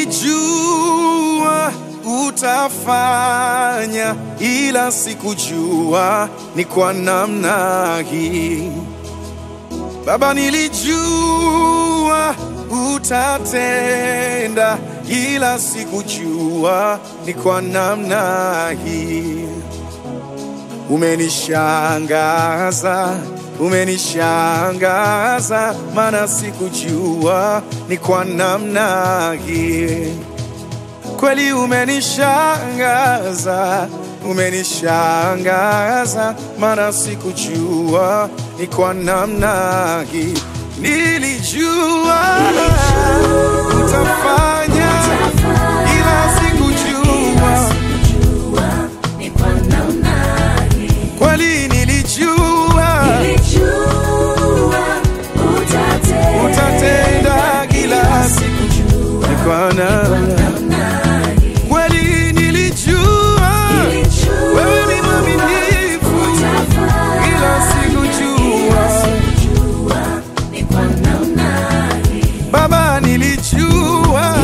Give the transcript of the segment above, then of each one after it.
nilijua utafanya, ila sikujua ni kwa namna hii. Baba, nilijua utatenda, ila sikujua ni kwa namna hii. Umenishangaza, umenishangaza, maana sikujua ni kwa namna hii. Kweli umenishangaza, umenishangaza, maana sikujua ni kwa namna hii. Nilijua utafanya, ila sikujua kweli nilijua utatenda kila siku ni kwa namna kweli nilijua wewe ni mwaminifu ila sikujua baba nilijua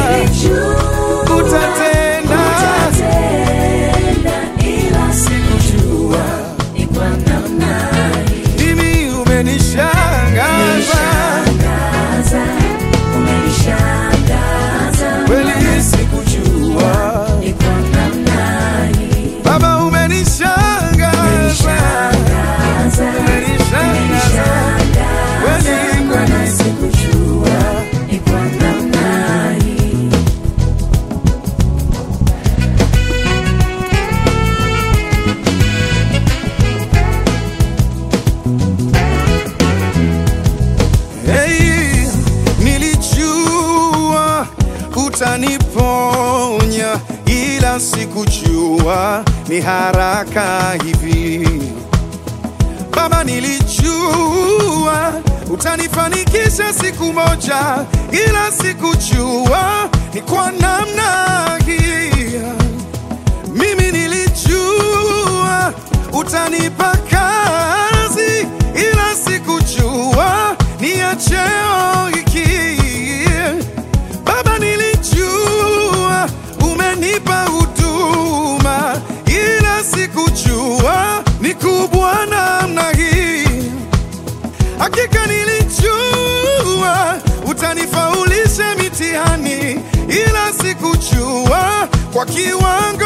utatenda sikujua mimi umenishangaza kweli sikujua baba umenishangaza umenishangaza kweli kweli sikujua Hey, nilijua utaniponya, ila sikujua ni haraka hivi. Baba, nilijua utanifanikisha siku moja, ila sikujua ni kwa namna hii. Mimi nilijua utanipa kazi, ila sikujua ni ya cheo hiki. Baba, nilijua umenipa huduma, ila sikujua ni kubwa namna hii. Hakika nilijua utanifaulisha mitihani, ila sikujua kwa kiwango